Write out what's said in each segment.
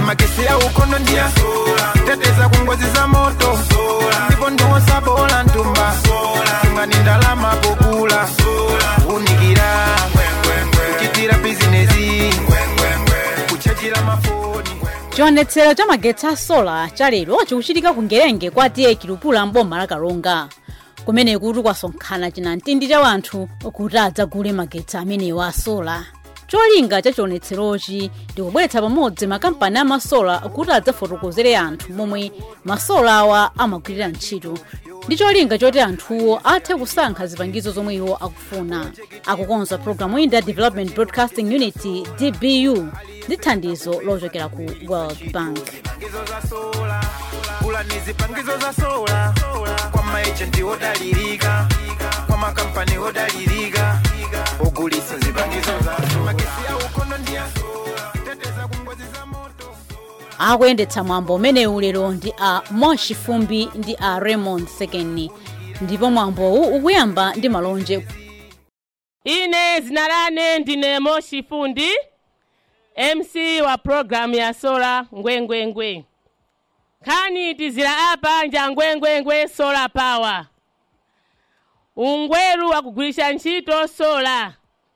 magesi ya ukono ndia teteza kungozi za moto ndipo ndiwosa bola ntumba imani ndalama pokula unikira kuchitira bizinesi kuchajira mafoni chionetsero cha magetsi a sola cha lero chikuchitika ku ngerenge kwa tiye kilupula mboma la kalonga kumene kuti kwasonkhana chinamtindi cha wanthu kuti adzagule magetsi amenewo a sola cholinga cha chionetserochi ndikubweretsa pamodzi makampani amasola kuti adzafotokozere anthu momwe masola awa amagwirira ntchito ndi cholinga choti anthuwo athe kusankha zipangizo zomwe iwo akufuna akukonza programu iyi ndi development broadcasting unity dbu ndi thandizo lochokera ku world bank zipangizo za sola kula ni zipangizo za sola kwa maejenti odalirika kwa makampani odalirika ogulisa zipangizo za sola magesi ya ukono ndia teteza kungozi za moto akuyendetsa mwambo umenewu lero ndi a moshi fumbi ndi a raymond sekeni ndipo mwambowu ukuyamba ndi malonje ine zina lane ndine moshi fundi mc wa programu ya sola ngwengwengwe nkhani tizira apa nja ngwengwengwe solar power ungweru wakugwirisha ntchito sola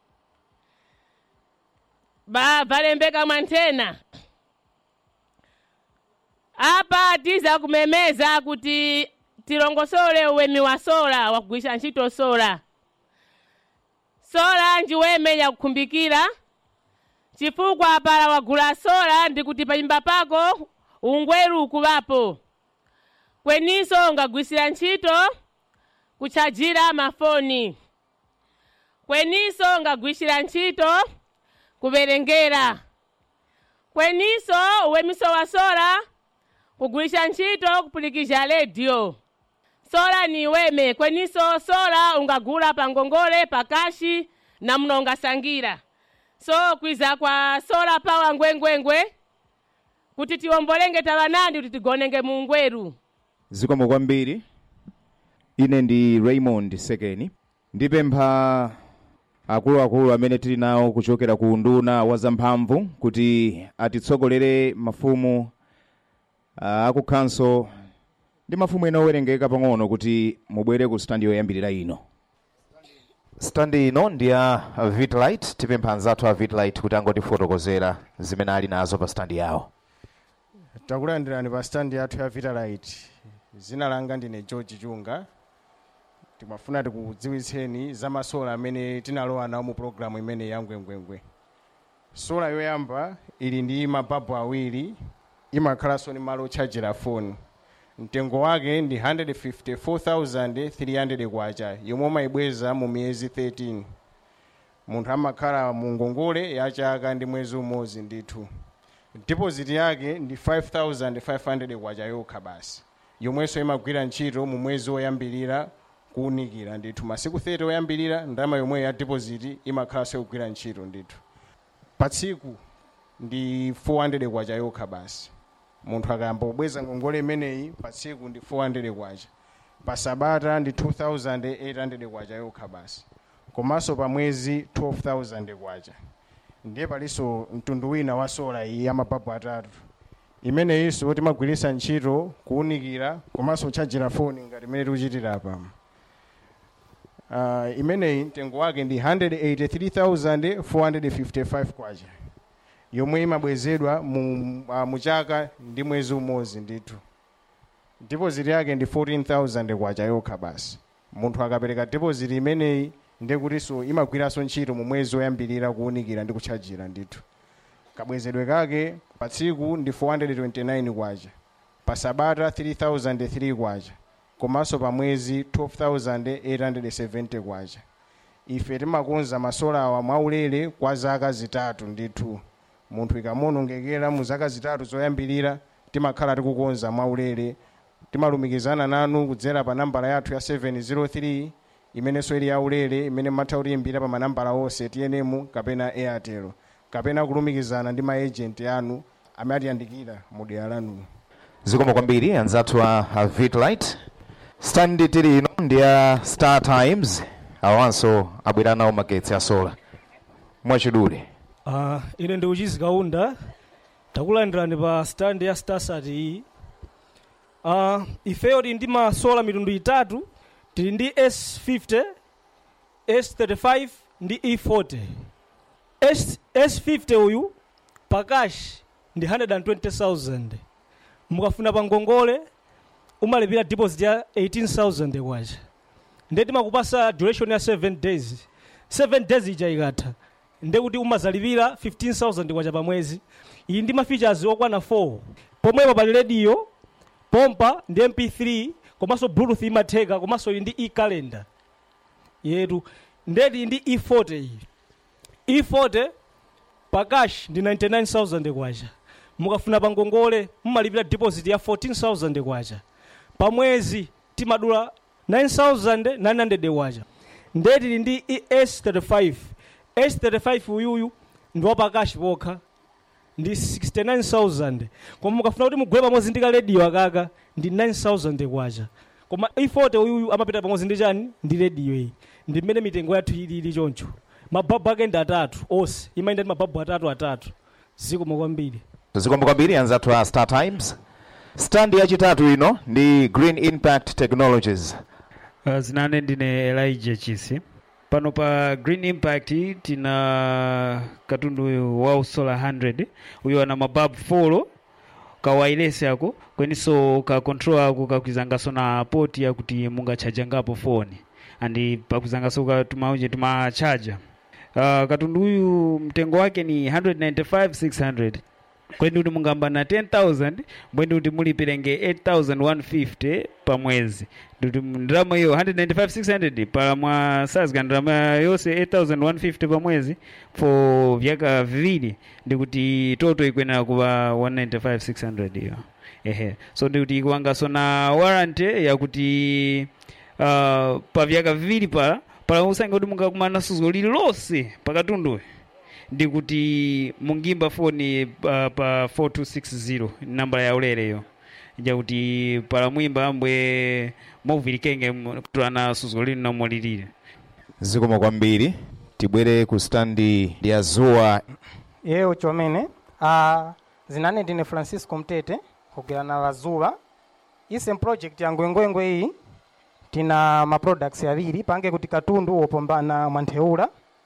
ba valembeka mwanthena apa tiza kumemeza kuti tilongosole uwemi wa sola wakugwirisha ntchito sola sola ndiweme yakukhumbikira chifukwa pala wagula sola ndikuti panyumba pako ungweru ukuvapo kweninso ungagwisira ntchito kutchajira mafoni kweninso ungagwisira ntchito kuverengera kweninso uwemiso wa sola kugwirisha ntchito kupulikizha redio sola ni weme kweninso sola ungagula pa ngongole pakashi na muno ungasangira so kwiza kwa sola power ngwengwengwe kuti tiwombolenge tavanandi kuti tigonenge mu ngweru zikomo kwambiri ine ndi raymond sekeni ndipempha akuluakulu amene tili nawo kuchokera ku nduna wa zamphamvu kuti atitsogolere mafumu uh, akukhanso ndi mafumu ena owerengeka pang'ono kuti mubwere ku standi yoyambirira ino standi ino ndi ya vitlight tipempha anzathu a vitlight kuti angotifotokozera zimene ali nazo pa standi yawo takulandirani pa standi yathu ya vitalite zina langa ndine george chunga timafuna tikudziwitseni za masola amene tinalowa nawo mu programu imene ya ngwengwengwe sola yoyamba ili ndi mababu awiri imakhalanso ni malo otchajira foni mtengo wake ndi 154300 kwacha yomwe umayibweza mu miyezi 13 munthu amakhala mu ngongole ya chaka ndi mwezi umodzi ndithu deposit yake ndi 5500 kwacha yokha basi yomwenso imagwira ntchito mu mwezi woyambirira kuwunikira ndithu masiku 30 oyambirira ndalama yomweyo ya deposit imakhalanso ikugwira ntchito ndithu pa tsiku ndi 400 kwacha yokha basi munthu akayamba kubweza ngongole imeneyi pa tsiku ndi 400 kwacha pa sabata ndi 2800 kwacha yokha basi komanso pa mwezi 12000 kwacha ndiye palinso mtundu wina wa sola iyi ya mababu atatu imeneyinso timagwiritsa ntchito kuwunikira komanso kutchajira foni ngati imene tikuchitira apa uh, imeneyi mtengo wake ndi 183455 kwacha yomwe imabwezedwa mu, uh, mu chaka ndi mwezi umodzi ndithu deposit yake ndi 14000 kwacha yokha basi munthu akapereka deposit imeneyi ndekutinso imagwiranso ntchito mu mwezi woyambirira kuwunikira ndi kutchajira ndithu kabwezedwe kake pa tsiku ndi 429 kwacha pa sabata 3003 kwacha komanso pa mwezi 12870 kwacha ife timakonza masola awa mwaulere kwa zaka zitatu ndithu munthu ikamuonongekera mu zaka zitatu zoyambirira timakhala tikukonza mwaulere timalumikizana nanu kudzera pa nambala yathu ya 703 imenenso ili yaulere imene mmatha kutiyimbira pa manambala onse tnm kapena airtel kapena kulumikizana ndi maejenti anu amene atiyandikira mu dera lanulo zikomo kwambiri anzathu a a vitlight standi tili ino ndi ya star times awanso abwera nawo magetsi a sola mwachidule Uh, ine ndi uchizi kaunda takulandirani pa stand ya starsat iyi uh, ifeyo tili ndi masola mitundu itatu tili ndi s50 s35 ndi e40 S, s50 uyu pakashi ndi 120000 mukafuna pa ngongole umalipira deposit ya 18000 kwacha ndiye timakupasa duration ya 7 days 7 days ija ikatha ndiye kuti umazalipira 15000 kwacha pa mwezi iyi ndi mafeatures okwana 4 pomwepo pali radio pompa ndi mp3 komanso bluetooth imatheka komanso ili ndi e-calendar yetu ndeti ndi e40 iyi e40 pakash ndi 99000 kwacha mukafuna pa ngongole mumalipira deposit ya 14000 kwacha pa mwezi timadula 9900 kwacha ndeti ndi s35 s35 uyuyu ndi wapakashi pokha ndi 69000 koma mukafuna kuti mugule pamodzi ndi kalediyo akaka ndi 9000 kwacha koma e40 uyuyu amapita pamodzi ndi chani ndi rediyo iyi ndi mmene mitengo yathu ilili choncho mababu ake ndi atatu onse imayenda ndi mababu atatu atatu zikomo kwambiri zikomo kwambiri anzathu a star times stand yachitatu ino ndi green impact technologies Uh, zinane ndine elijah chisi pano pa green impact tina katundu uyu wa solar 100 uyu ana mababu 4 kawailesi ako kweninso ka control ako kakwizangaso na poti yakuti mungachajangapo foni andi pakwizangaso katumauje tumachaja uh, katundu uyu mtengo wake ni 195600 kwendi kuti mungamba na 10000 mbwendi kuti mulipirenge 8150 pa mwezi kuti ndalama iyo 195600 pala mwa sazika ndalama yonse 8150 pa mwezi for vyaka viwiri ndikuti toto ikwenera kuva 195600 iyo ehe so ndikuti ikuwangaso na warranty yakuti uh, pa vyaka viwiri pala pala usange kuti mungakumana suzo lililonse pakatunduyo ndikuti mungimba foni uh, pa 4260 nambala ya ulereyo jakuti pala mwimba ambwe movilikenge kutulana suzo lino nomwe lilire zikomo kwambiri tibwere ku standi ya zuwa yeyo chomene uh, zinane ndine francisco mtete kugera na lazuwa ise project ya ngwengwengwe iyi tina ma products awiri pange kuti katundu wopambana mwantheula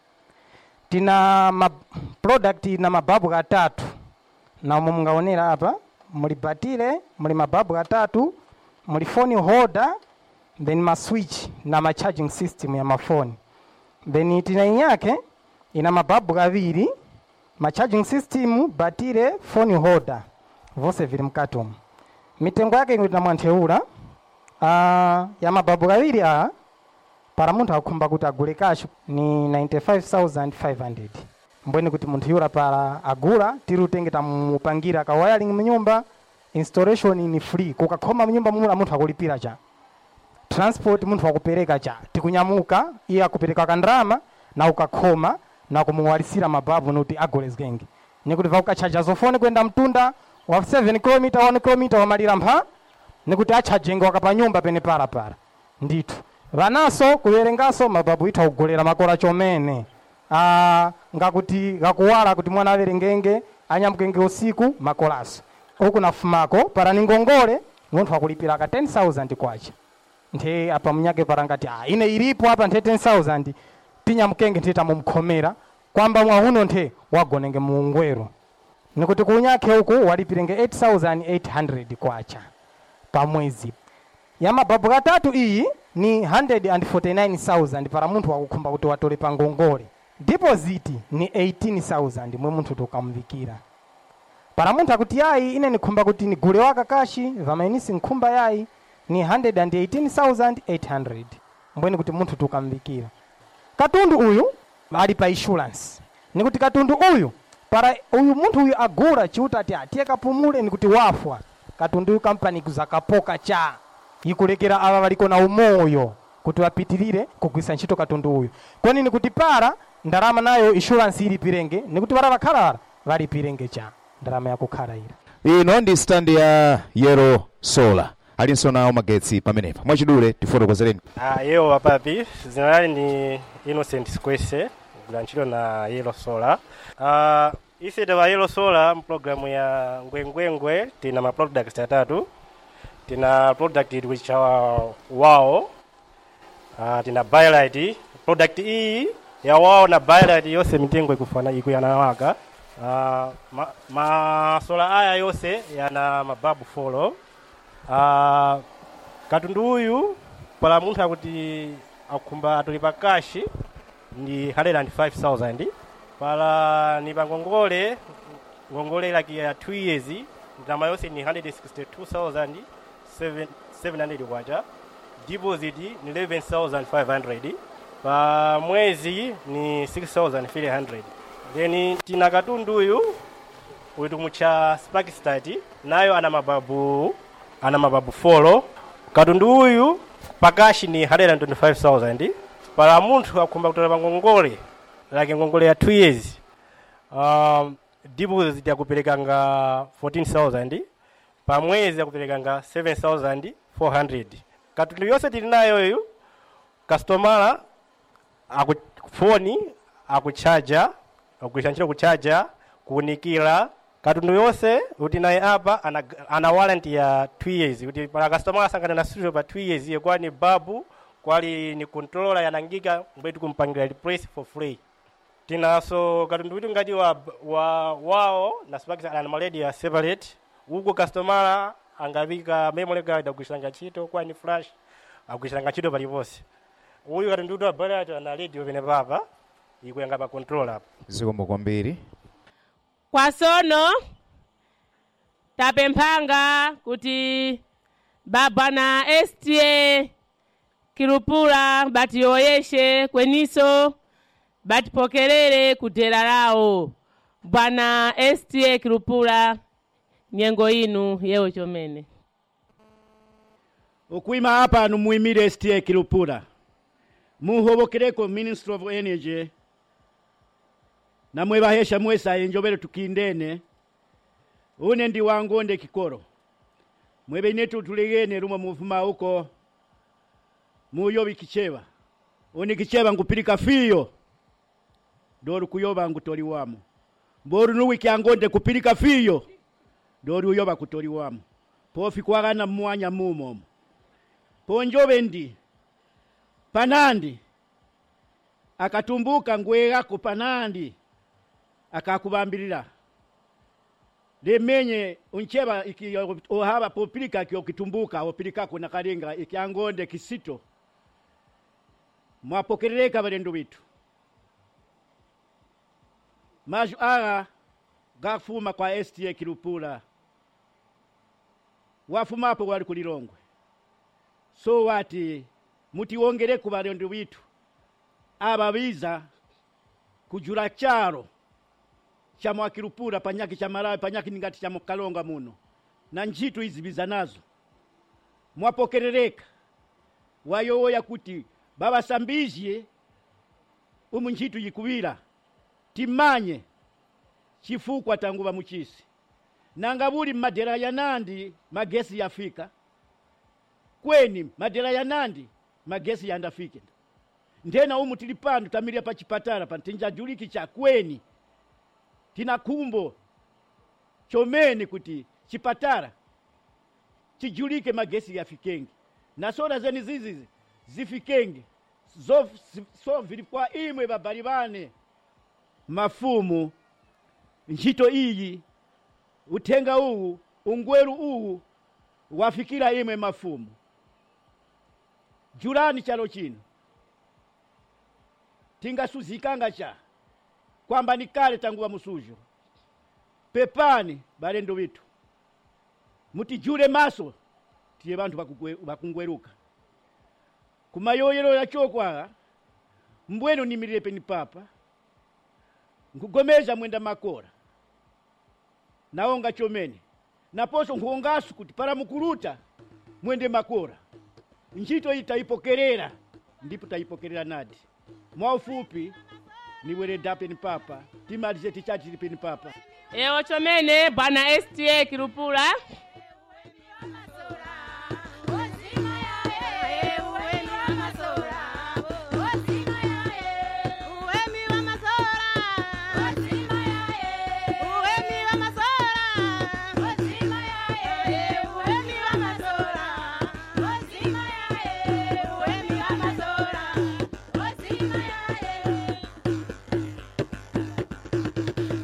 tina ma product na mababu atatu na umo mungaonera apa muli batile muli mababu atatu muli phone holder then ma switch na ma charging system ya mafoni then tina inyake ina mababu awiri ma charging system batile phone holder vose vili mkati umu mitengo yake ikuti namwantheula uh, ya mababu awiri aa para munthu akhumba kuti agule kashu ni 95500 mbweni kuti munthu yura para agula tiri utenge tamupangira ka wiring mnyumba installation ni free kukakhoma mnyumba mumula munthu akulipira cha transport munthu akupereka cha tikunyamuka iye akupereka kandrama na ukakhoma na kumuwalisira mababu nuti agule zgenge nikuti vakukachaja zofoni kwenda mtunda wa 7 km 1 km wamalira mpha nikuti achajenge wakapanyumba pene para para ndithu vanaso kuverengaso mababu itha kugolera makora chomene ah, ngakuti gakuwala kuti mwana averengenge anyamukenge usiku makolaso uku nafumako para ni ngongole munthu akulipira ka 10000 kwacha nthe apa mnyake para ngati ah, ine ilipo apa nthe 10000 tinyamukenge nthe tamumkhomera kwamba mwahuno nthe wagonenge muungwero nikuti kunyake uku walipirenge 8800 kwacha pa mwezi ya mababu katatu iyi ni 149000 para munthu wakukhumba kuti watole pa ngongole deposit ni 18000 mwe munthu tukamvikira para munthu akuti yayi ine nikhumba kuti nigule waka kashi vamainisi nkhumba yayi ni 118800 mbweni kuti munthu tukamvikira katundu uyu ali pa insurance nikuti katundu uyu para uyu munthu uyu agula chiuta ati atiye kapumule nikuti wafwa katundu uyu kampani kuzakapoka cha ikulekera ava valiko na umoyo kuti vapitirire kugwisa ntchito katundu uyu kweni nikuti para ndalama nayo insurance ilipirenge nikuti para vakhala valipirenge cha ndalama yakukhala ira ino ndi standi ya yero solar alinso nawo magetsi pamenepa mwachidule tifotokozereni Ah, yewo wapapi zina lali ni innocent squese gula ntchito na yellow solar uh, ise tawa yellow solar mpulogalamu ya ngwengwengwe tina ma products atatu tina product which are wao uh, tina bylight product iyi ya wao na bylight yose mitengo ikufana ikuyanawaka uh, ma, masola aya yose yana mababu folo uh, katundu uyu pala munthu akuti akumba atulipa kashi ndi 105000 pala ni pa ngongole ngongole like ya 2 years ndalama yonse ni 162700 kwacha deposit ni 11500 pa mwezi ni 6300 then tina katundu uyu uyu mucha sparkstart nayo ana mababu ana mababu folo katundu uyu pakashi ni 125000 pala munthu akumba kutola pa ngongole like ngongole ya 2 years um, deposit yakuperekanga 14000 pa mwezi yakuperekanga 7400 katundu yonse tili nayo iyo kastomala akufoni akuchaja akugwiritsa ntchito kuchaja kuunikira katundu yonse kuti naye apa ana, ana warranty ya 2 years kuti pala kastomala asangana na studio pa 2 years iyo kwani babu kwali ni controller yanangika mbwetu kumpangira replace for free tinaso katundu witu ngati wa, wa wao na spark ana maledi ya separate uko customer angavika memory card akugwirisanga ntchito kwani flash akugwirisanga ntchito paliponse uyu katundu witu wa balat ana ledi opene papa ikuyanga pa controller apa zikomo kwambiri kwasono tapemphanga kuti babwana sta kilupula batiyoyeshe kweniso batipokelere kudera lawo bwana sta kilupula nyengo inu yewo chomene okuima apa numuyimire sta kilupula muhobokereko ministry of energy namwe bahesha mwesa enjobere tukindene une ndi wangonde kikoro mwebe inetu tuligene rumwe muvuma uko muyobi kicheba une kicheba ngupilika fiyo doru kuyoba ngutoli wamo mboru nuwi kyangonde kupilika fiyo doru uyoba kutoli wamo pofi kwagana mwanya mumomo ponjobe ndi panandi akatumbuka ngwegako panandi akakubambilira limenye uncheba iki ohaba popilika kyo kitumbuka opilikako na kalinga ikyangonde kisito mwapokerereka balendo bitu maju aga gafuma kwa sta kilupula wafumapo wali kulilongwe so wati mutiwongereku balendo bitu ababiza kujula charo cha mwakilupula panyaki cha malawi panyaki ningati cha mukalonga muno na ntchito izi biza nazo mwapokerereka wayowoya kuti babasambizye umu ntchito yikuwira timanye chifukwa tangu bamuchisi nanga buli madera ya nandi magesi yafika kweni madera ya nandi magesi yandafike ndena umu tili pano tamilya pa chipatala pano tinjajuliki cha kweni tina kumbo chomene kuti chipatala chijulike magesi yafikenge na soda zeni zizizi zifikenge zo so vilikuwa imwe babali bane mafumu ntchito iyi uthenga uwu ungweru uwu wafikira imwe mafumu julani chalo chino tingasuzikanga cha kwamba ni kale tangu wa musujo pepani balendo bitu mutijule maso tiye bantu bakungweruka kumayoyero yachokwaga mbwenu nimirire peni papa nkugomeza mwenda makora naonga chomene naposo nkuongasu kuti para mukuluta mwende makora ntchito iyi tayipokerera ndipo tayipokerera nadi mwaufupi niwere peni papa timalize tichati peni papa ewo chomene bwana sta kilupula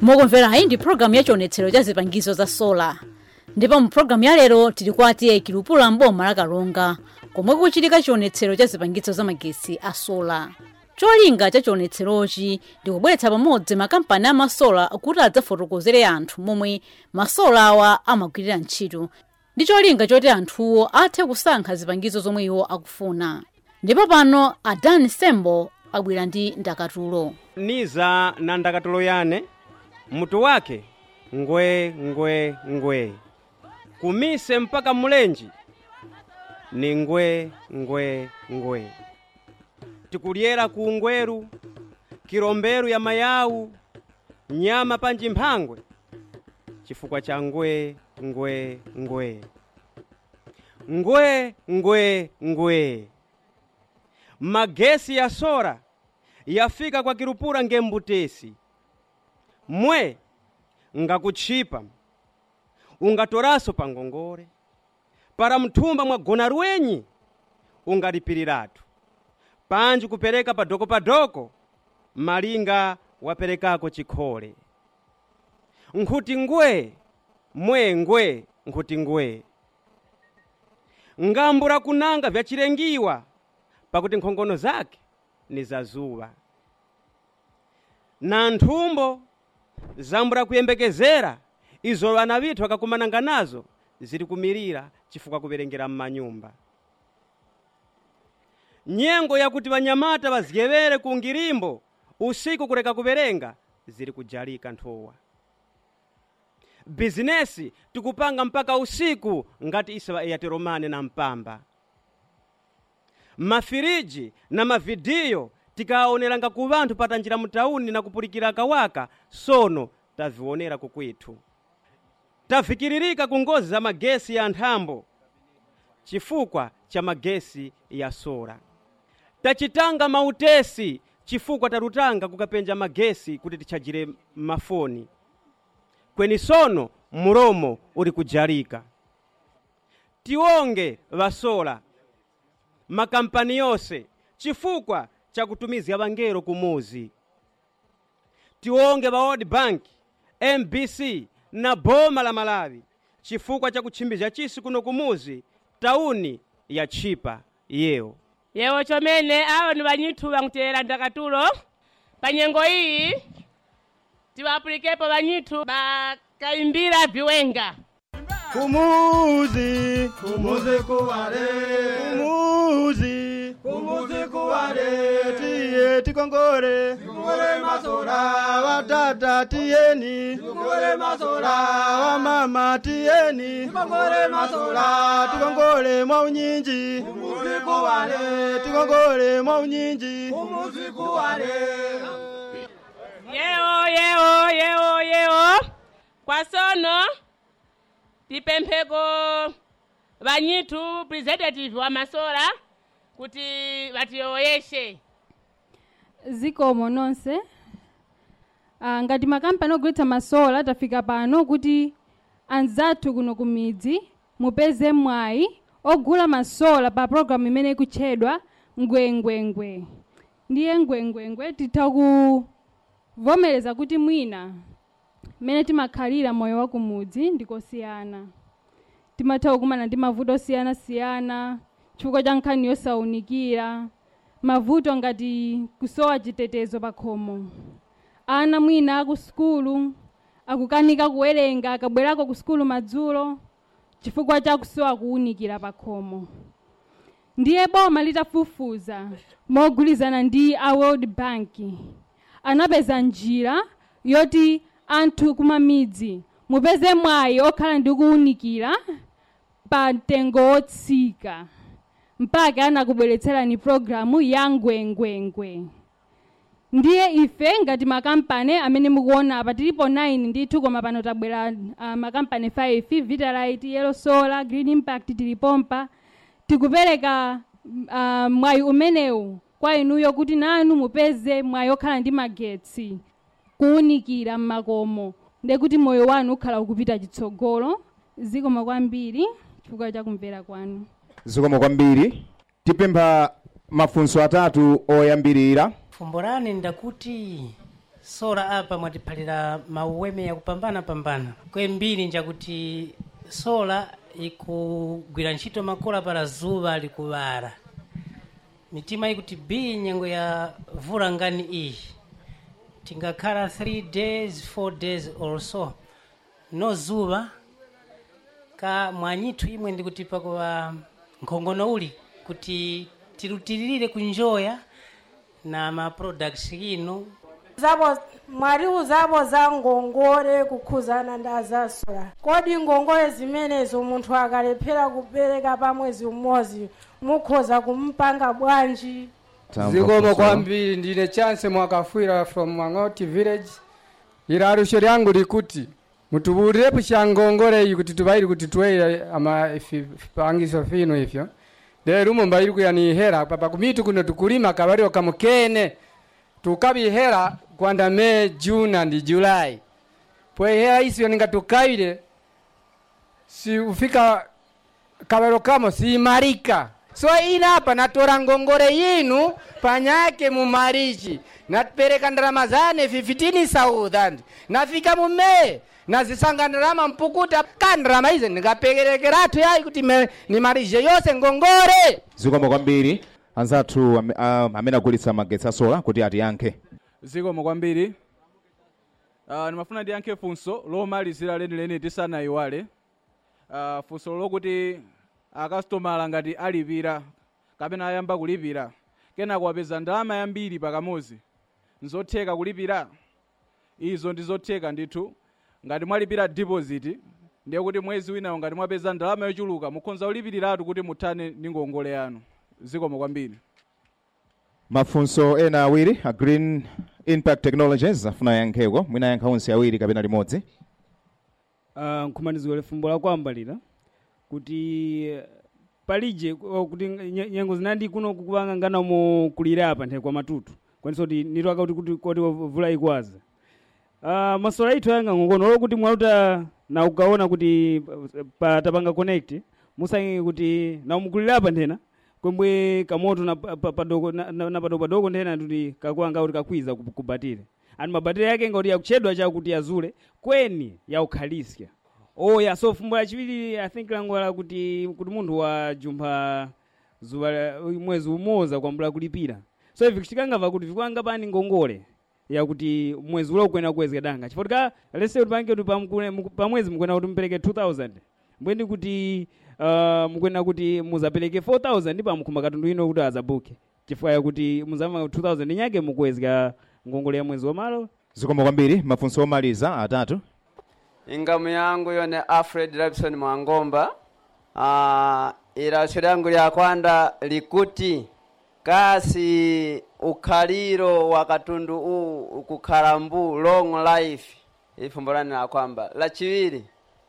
mokumverayi ndi programu ya chionetsero cha zipangizo za sola ndipo mu programu ya lero tili kwa atiye kilupula mboma la kalonga komwe kuchitika chionetsero cha zipangizo za magesi a sola cholinga cha chionetserochi ndi kubweretsa pamodzi makampani a masola kuti adzafotokozere anthu momwe masola awa amagwirira ntchito ndi cholinga choti anthuwo athe kusankha zipangizo zomwe iwo akufuna ndipo pano adani sembo abwera ndi ndakatulo niza na ndakatulo yane mutu wake ngwe ngwe ngwe kumise mpaka mulenji ni ngwe ngwe ngwe tikulyera ku ngweru kilomberu ya mayawu nyama panji mphangwe chifukwa cha ngwe ngwe ngwe ngwe ngwe ngwe magesi ya sora yafika kwa kilupura ngembutesi mwe ngakutchipa ungatoraso pa ngongole para mthumba mwagona lwenyi ungalipiriratu panji kupereka padoko padoko malinga waperekako chikhole nkhuti ngwe mwe ngwe nkhuti ngwe ngambura kunanga vyachilengiwa pakuti nkhongono zake ni zazuwa na nthumbo zambura kuyembekezera izo vana vithu akakumananga nazo ziri kumirira chifukwa kuverengera m'manyumba nyengo yakuti vanyamata vazyevere ku ngirimbo usiku kuleka kuverenga ziri kujalika nthowa bizinesi tikupanga mpaka usiku ngati isa va airtel money na mpamba mafiriji na mavidiyo tikaonelanga ku vanthu patanjira mutauni na kupulikira kawaka sono tavionera kukwithu tavikiririka ku ngozi za magesi ya nthambo chifukwa cha magesi ya sola tachitanga mautesi chifukwa talutanga kukapenja magesi kuti tichajire mafoni kweni sono mulomo uli kujalika tionge vasola makampani yonse chifukwa cha kutumizira vangelo kumuzi tionge va world bank mbc na boma la malawi chifukwa cha kutchimbiza chisi kuno kumuzi tauni ya chipa yewo yewo chomene awo ni vanyithu vankutera ndakatulo pa nyengo iyi tiwapulikepo vanyithu bakaimbira viwenga Kumuzi, kumuzi kuwale, kumuzi, kumuzi kuwale, tiye tikongore, tikongore masola, watata tiyeni, tikongore masola, wamama tiyeni, tikongore masola, tikongore mwa unyinji, kumuzi kuwale, tikongore mwa unyinji, kumuzi kuwale. yewo yewo yewo yewo kwa sono tipempheko vanyithu representative wa masola kuti vatiyoyeshe zikomo nonse ah, ngati makampani ogulitsa masola tafika pano kuti anzathu kuno ku midzi mupeze mwayi ogula masola pa programu imene ikutchedwa ngwengwengwe ndiye ngwengwengwe titha kuvomereza kuti mwina mmene timakhalira moyo wa kumudzi ndikosiyana timatha kukumana ndi mavuto osiyanasiyana chifukwa cha nkhani yosaunikira mavuto ngati kusowa chitetezo pa khomo ana mwina aku sukulu akukanika kuwerenga akabwerako ku sukulu madzulo chifukwa cha kusowa kuwunikira pa khomo ndiye boma litafufuza mogwirizana ndi a world bank anapeza njira yoti anthu kumamidzi mupeze mwayi okhala ndi kuwunikira pa mtengo wotsika mpaka anakubweretserani programu ya ngwengwengwe ndiye ife ngati makampani amene mukuona apa tilipo 9 ndithu koma pano tabwera uh, makampani 5 vitalite yellow solar green impact tilipompa tikupereka uh, mwayi umenewu kwa inuyo kuti nanu mupeze mwayi okhala ndi magetsi kuwunikira m'makomo ndekuti moyo wanu ukhala ukupita chitsogolo zikomo kwambiri chifukwa cha kumvera kwanu zikomo kwambiri tipempha mafunso atatu oyambirira fumbo lane ndakuti sola apa mwatiphalira mauweme yakupambana pambana kwembiri njakuti sola ikugwira ntchito makola para zuwa likuwala mitima ikuti b nyengo ya vula ngani iyi tingakhala 3 days 4 days or so no zuwa ka mwanyithu imwe ndikuti pakuwa nkhongono uli kuti tilutilirire kunjoya na ma products ino zabo mwalimu zabo za ngongole kukhuzana nda zasola kodi ngongole zimenezo munthu akalephera kupereka pa mwezi umodzi mukhoza kumpanga bwanji zikomo kwambiri ndine chance mwakafwira from mwang'oti village ilalusho lyangu likuti mutuburirepo shangongole iyi kuti tubairi kuti tuweire ama ifi- vipangiso fino ifyo lero umo mbairi kuyanihera papa kumitu kuno tukulima kabalio kamukene tukabihera kwanda me june and july pwehera isyo ninga tukaile si ufika kabalo kamo siimarika so ina hapa natora ngongole yinu panyake mumarichi napereka ndarama zane 15000 nafika mume nazisanga ndarama mpukuta ka ndarama izi ndikapekerekeratu yayi kuti me- nimarije yose ngongole zikomo kwambiri anzathu am- ah, amene agulitsa magetsi asola kuti atiyankhe zikomo kwambiri uh, nimafuna ndiyankhe funso lomalizira lenileni tisanayiwale uh, funso lokuti akasitomala ngati alipira kapena ayamba kulipira kenako apeza ndalama yambiri pakamuzi nzotheka kulipira izo ndi zotheka ndithu ngati mwalipira deposit ndiye kuti mwezi winawo ngati mwapeza ndalama yochuluka mukhonza kulipiriratu kuti muthane ndi ngongole yanu zikomo kwambiri mafunso ena awiri a green impact technologies afuna yankheko mwina yankha onse awiri kapena limodzi uh, nkhumaniziwele fumbo lakwambalira kuti eh, palije ku- kuti nye- nyengo zinandi kuno kukupanga nganamo kulira apa nthe kwa matutu kwaniso kuti nitwaka kuti kuti kuti vula ikwaza uh, masola ithu ayanga ngokono lokuti mwaluta na ukaona kuti eh, pa tapanga connect musange kuti na mukulira apa nthena kwembwe kamoto na pa- pa- padoko na, na, na padoko padoko nthena kuti kakuanga kuti kakwiza ku- kubatire ani mabatire yake ngoti yakuchedwa chakuti yazule kweni yaukhalisia oya so fumbo lachiwiri i think langola kuti kuti munthu wajumpha zuwa la- mwezi umoza kwambula kulipira so ivi kuchitikangava kuti vikuanga pani ngongole yakuti mwezi ula ukwena kuwezeka danga chifotika lese kuti pange kuti pamkule- muku- pamwezi mukwena kuti mupereke 2000 mbwendi kuti uh, mukwena kuti muzapereke 4000 pamukhumba katundu ino kuti azabuke chifukwa yakuti muzama 2000 inyake mukuwezeka ngongole ya mwezi wamalo zikomo kwambiri mafunso omaliza atatu ingamu yangu yone alfred robson mwangomba uh, ilasho lyangu lya kwanda likuti kasi ukhaliro wa katundu u ukukhala mbu long life ifumbo lani la kwamba lachiwiri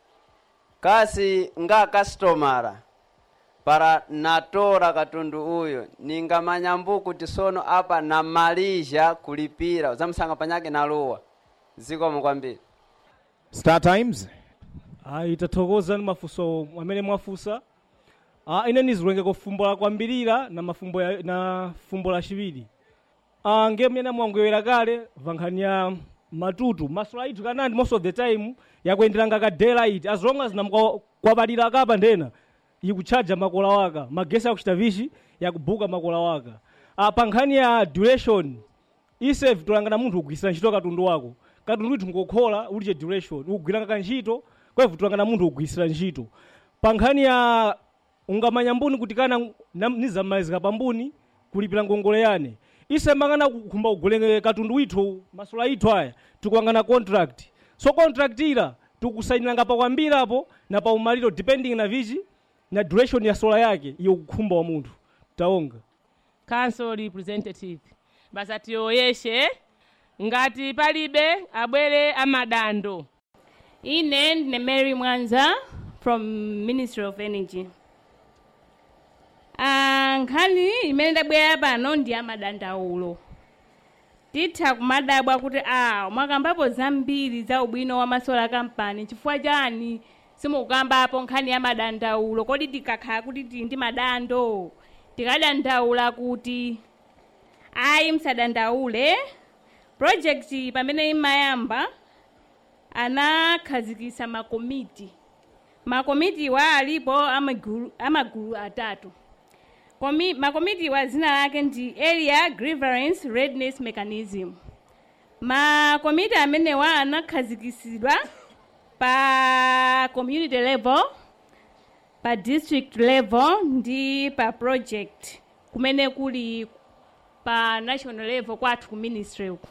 kasi nga kastomara para natora katundu uyo ningamanya mbu kuti sono apa namalizha kulipira zamusanga panyake naluwa zikomo kwambiri star times ayi tathokoza ni mafunso amene mwafunsa ah, ine nizilengeko fumbo la kwambirira na mafumbo ya, na fumbo la chiwiri ah, ngemene mwangwewera kale vankhani ya matutu masola ithu kanandi most of the time yakuyenderanga ka daylight as long as namkwapalira kapa ndena ikuchaja makola waka magesi akuchita vishi yakubuka makola waka ah, pa nkhani ya duration ise vitolangana munthu ugwisira ntchito katundu wako katundu ithu ngokhola uliche duration ukugwiranga kantchito kwa vitolangana munthu ugwisira ntchito pa nkhani ya ungamanya mbuni kuti kana nam- nizamalizika pambuni kulipira ngongole yane ise mangana kukhumba kugulenge katundu withu masola ithu aya tikuangana contract so contract ila tikusainiranga pakwambirapo na paumaliro depending na vichi na duration ya sola yake iyo kukhumba wa munthu taonga council representative basa tiyoyeshe ngati palibe abwere amadando ine ndine mary mwanza from ministry of energy Ah, nkhani imene ndabwera pano ndi amadandaulo titha kumadabwa kuti a mwakambapo zambiri za ubwino wa masola kampani chifukwa chani simukukambapo nkhani ya madandaulo kodi tikakhala kuti tili ndi madando tikadandaula kuti ayi msadandaule project pamene imayamba anakhazikisa makomiti makomitiwa alipo amagulu, amagulu atatu Komi, makomitiwa zina lake ndi area grievance readiness mechanism makomiti amenewa anakhazikisidwa pa community level pa district level ndi pa project kumene kuli pa national level kwathu ku ministry uku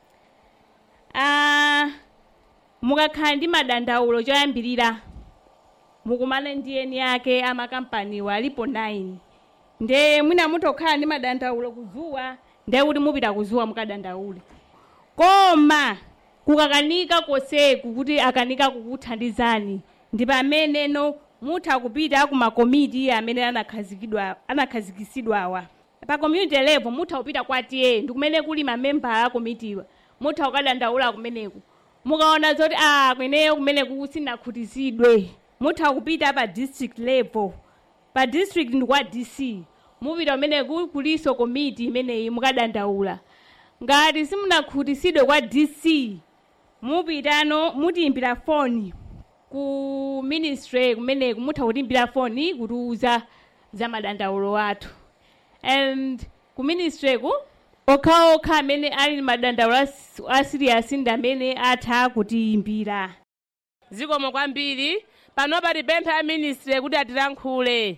ah, mukakhala ndi madandaulo choyambirira mukumane ndi eni ake amakampaniwa alipo 9 nde mwina mutokhala ndi madandaulo kuzuwa nde kuti mupita kuzuwa mukadandaule koma kukakanika koseku kuti akanika kukuthandizani ndi pameneno mutha kupita ku makomiti amene anakhazikidwa anakhazikisidwawa pa community level mutha kupita kwa tiye ndi kumene kuli mamembala a komitiwa mutha kukadandaula kumeneku mukaona zoti ah kweneyo kumeneku sinakhutizidwe mutha kupita pa district level pa district ndi kwa dc mupita kumeneku kuliso komiti imeneyi mukadandaula ngati simunakhutisidwe kwa dc mupitano mutiimbira foni ku ministry kumeneku mutha kutiimbira foni kutiuza za madandaulo athu and ku ministry ku okhaokha amene ali ndi madandaulo as- asiriasi ndi amene atha kutiimbira zikomo kwambiri panopa tipempha a ministry kuti atilankhule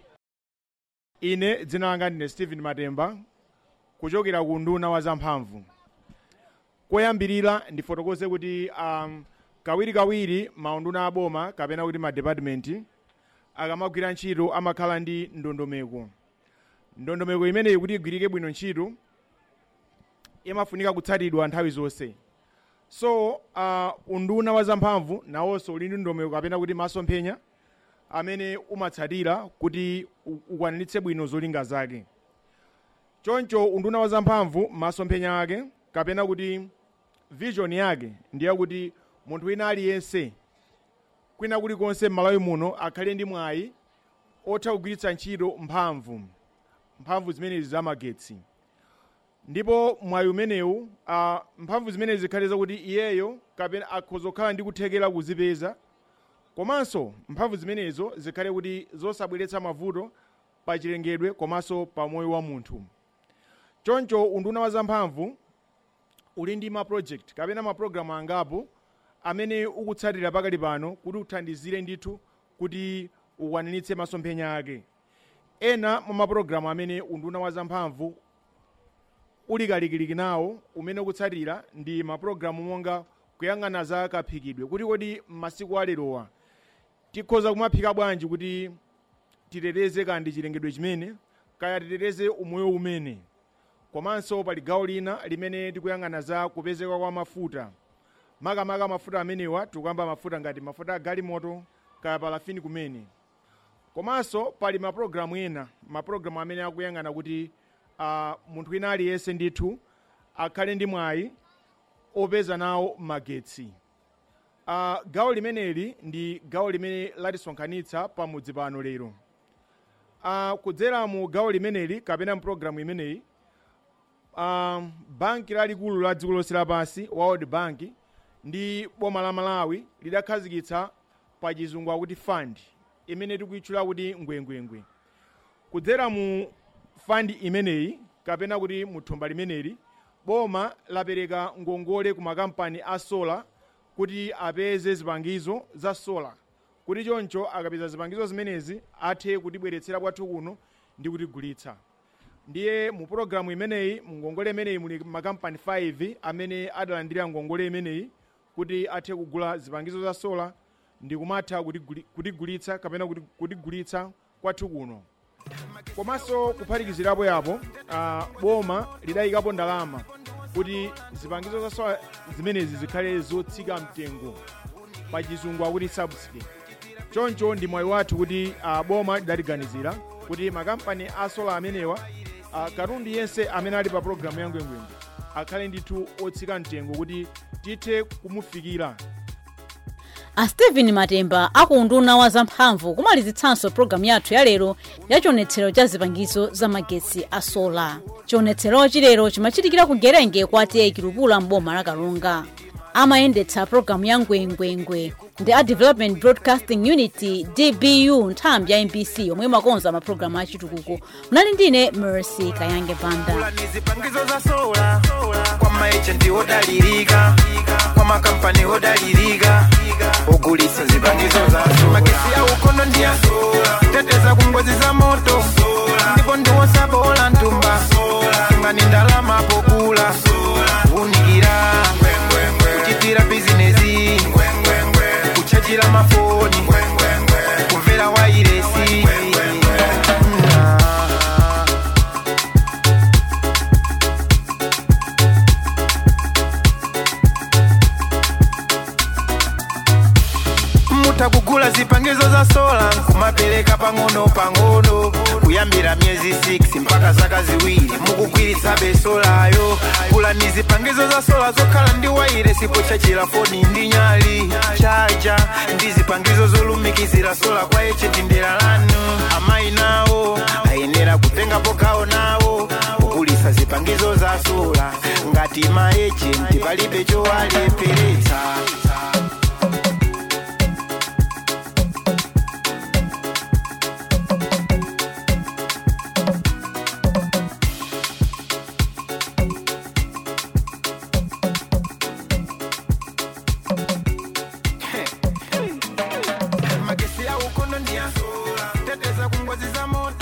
ine dzina langa ndine stephen matemba kuchokera ku nduna wa zamphamvu koyambirira ndifotokoze kuti um, kawirikawiri maunduna aboma kapena kuti madepartment akamagwira ntchito amakhala ndi ndondomeko ndondomeko imeneyi kuti igwirike bwino ntchito imafunika kutsatidwa nthawi zonse so uh, unduna wa zamphamvu nawonso uli ndi ndondomeko kapena kuti masomphenya amene umatsatira kuti u- ukwaniritse bwino zolinga zake choncho unduna wa zamphamvu masomphenya ake kapena kuti vision yake ndiye kuti munthu wina aliyense kwina kulikonse m'malawi muno akhale ndi mwayi otha kugwiritsa ntchito mphamvu mphamvu zimenezi zamagetsi ndipo mwayi umenewu uh, mphamvu zimenezi zikhale zakuti iyeyo kapena akhoza kukhala ndi kuthekera kuzipeza komanso mphamvu zimenezo zikhale kuti zosabweretsa mavuto pa chilengedwe komanso pa moyo wa munthu choncho unduna wa zamphamvu uli ndi maproject kapena mapulogalamu angapo amene ukutsatira pakali pano kuti uthandizire ndithu kuti ukwaniritse masomphenya ake ena mwa mapulogalamu amene unduna wa zamphamvu uli kalikiliki nawo umene ukutsatira ndi mapulogalamu monga kuyang'ana za kaphikidwe kuti kodi m'masiku alerowa tikhoza kumaphika bwanji kuti titeteze kandi chilengedwe chimene kaya titeteze umoyo umene komanso pali gawo lina limene tikuyang'ana za kupezeka kwa mafuta makamaka mafuta amenewa tikuyamba mafuta ngati mafuta a galimoto kaya palafini kumene komanso pali mapulogalamu ena mapulogalamu amene akuyang'ana kuti uh, munthu wina aliyense ndithu akhale ndi mwayi opeza nawo magetsi uh, gawo limeneli ndi gawo limene latisonkhanitsa pamudzi pano lero uh, kudzera mu gawo limeneli kapena mpulogalamu imeneyi um, banki lalikulu la dziko lonse lapansi world bank ndi boma la malawi lidakhazikitsa pa chizungu akuti fund imene tikuyitchula kuti ngwengwengwe kudzera mu fund imeneyi kapena kuti mu thumba limeneli boma lapereka ngongole ku makampani a sola kuti apeze zipangizo za sola kuti choncho akapeza zipangizo zimenezi athe kutibweretsera kwathu kuno ndi kutigulitsa ndiye mu pologalamu imeneyi mu ngongole imeneyi muli makampani 5 amene adalandira ngongole imeneyi kuti athe kugula zipangizo za sola ndi kumatha kutiguli- kutigulitsa kapena kuti- kutigulitsa kwathu kuno komanso kuphatikizirapo yapo uh, boma lidayikapo ndalama kuti zipangizo za sola zimenezi zikhale zotsika mtengo pa chizungu akuti subsidy choncho ndi mwayi wathu kuti uh, boma lidatiganizira kuti makampani a sola amenewa uh, katundu yense amene ali pa pologalamu ya ngwengwengwe akhale ndithu otsika mtengo kuti tithe kumufikira a stephen matemba akunduna wa zamphamvu kumalizitsanso pologalamu yathu yalero ya chionetsero cha zipangizo za magetsi a sola chionetserochi lero chimachitikira ku gerenge kwa tiye kilupula mboma la kalonga amayendetsa pologalamu ya ngwengwengwe ndi a development broadcasting unity dbu nthambi ya mbc yomwe imakonza mapulogalamu achitukuko munali ndine mercy kayange banda zipangizo za sola kwa maejenti odalirika kwa makampani odalirika ogulitsa zipangizo za sola magesi ya ukono ndi ya sola teteza ku ngozi za moto ndipo ndiwosabola ntumba ngani ndalama pokula unikira kuchitira bizinesi kuchajira mafoni kumvera wairesi mutakugula zipangizo za sola kumapereka pang'ono pang'ono kuyambira miyezi 6 mpaka zaka ziwiri mukugwiritsa besolayo gulani zipangizo za sola zokhala ndi waire sipochachira foni ndi nyali chaja ndi zipangizo zolumikizira sola kwa echenti ndera lanu amayi nawo ayenera kutengapo gawo nawo kugulitsa zipangizo za sola ngati maejenti palibe chowalepheretsa magesi ya ukono ndi ya sola teteza ku ngozi za moto